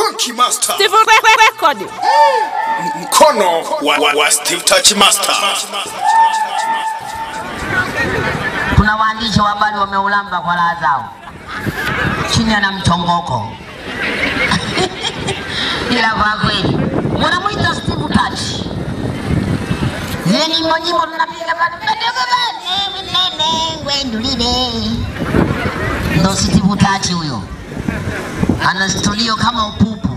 Funky Master. Steve Record. Mkono wa, wa, wa Steve Touch Master. Kuna waandishi wa habari wameulamba kwa raha zao chini ana mchongoko ila kwa kweli wanamwita Steve Touch. Zile nyimbo nyimbo tunapiga pale mdogo bane mnene gwendulile, ndo Steve Touch huyo, ana studio kama upupu.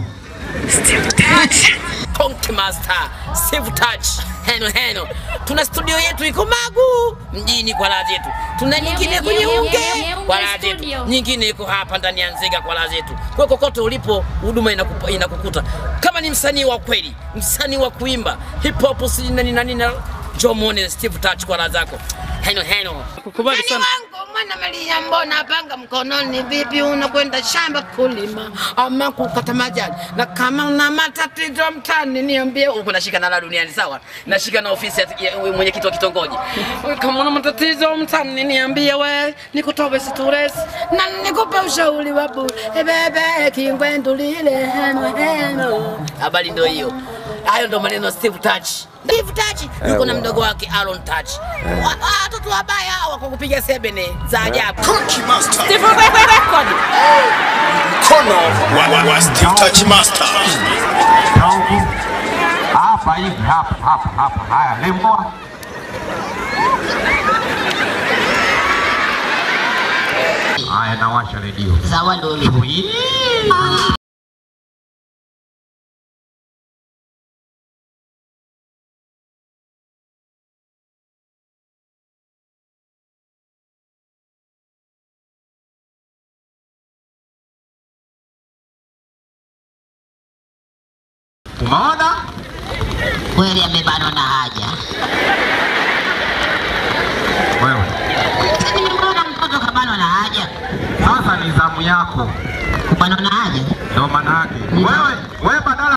Funky Master. Steve Touch. Heno heno. Tuna studio yetu iko Magu mjini kwa raha zetu. Tuna nyingine kwenye Unge kwa raha zetu. Nyingine iko hapa ndani ya Nzega kwa raha zetu. Kwa kokote ulipo huduma inakupa, inakukuta. Kama ni msanii wa kweli, msanii wa kuimba hip hop si nani nani na Joe muone Steve Touch kwa raha zako. Heno heno. Kukubali Mani sana. wangu mwana Maria, mbona panga mkononi? Vipi unakwenda shamba kulima ama kukata majani? Na kama una matatizo mtani niambie. Uko nashika na la duniani sawa, nashika na ofisi ya ya mwenyekiti wa kitongoji. Kama una matatizo mtani niambie, we nikutoe stress na nikupe ushauri wa bure. Eh, bebe kingwendulile heno heno. Habari ndio hiyo. Hayo ndo maneno ya Steve Touch. Steve Touch yuko na mdogo wake Aaron Touch. Wa- Watoto wabaya hawa kwa kupiga sebene za ajabu. Funky Master. Steve Record. Mkono wa, wa, wa Steve Touch Master. Na huku hapa hivi hapa hapa hapa, haya lembwa haya, nawasha redio Sawa ndo ulivyo. umeona? Kweli amebanwa na haja. Wewe Sasa nimeona mtoto kabanwa na haja. sasa ni zamu yako, Kubanwa na haja. ndio maana yake. Wewe wewe badala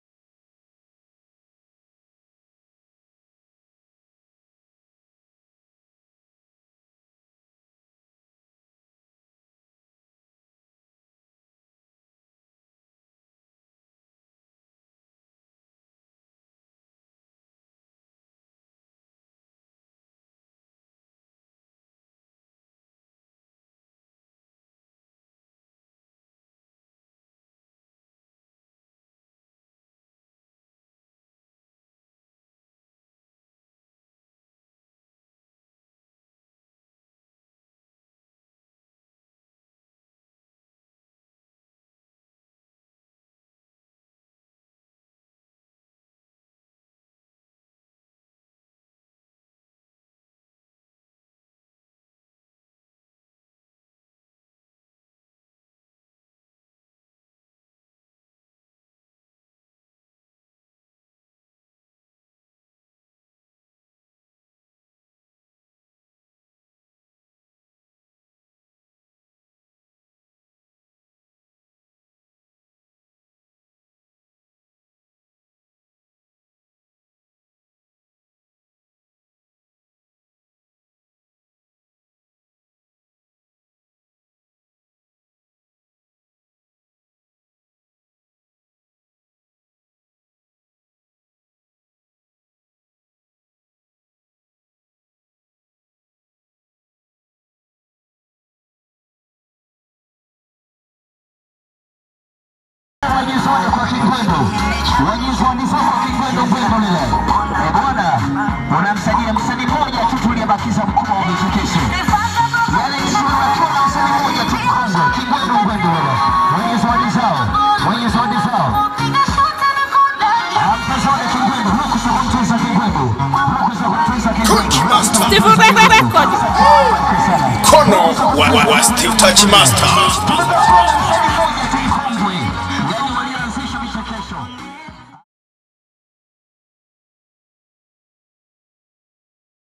wajizoni kwa Kigwendo, wajizoni sasa Kigwendo Gwendo lile. Eh bwana, unamsajili msanii mmoja tu tuliyebakiza mkubwa wa vichekesho. Yale ishirini na tuna msanii mmoja tu Kongo, Kigwendo Gwendo lile. Wenye zawadi zao, wenye zawadi zao. Ampe zawadi Kigwendo, ruhusa kumtunza Kigwendo, ruhusa kumtunza Funky Kigwendo. Master. Steve Record. Mkono wa, wa, wa Steve Touch Master.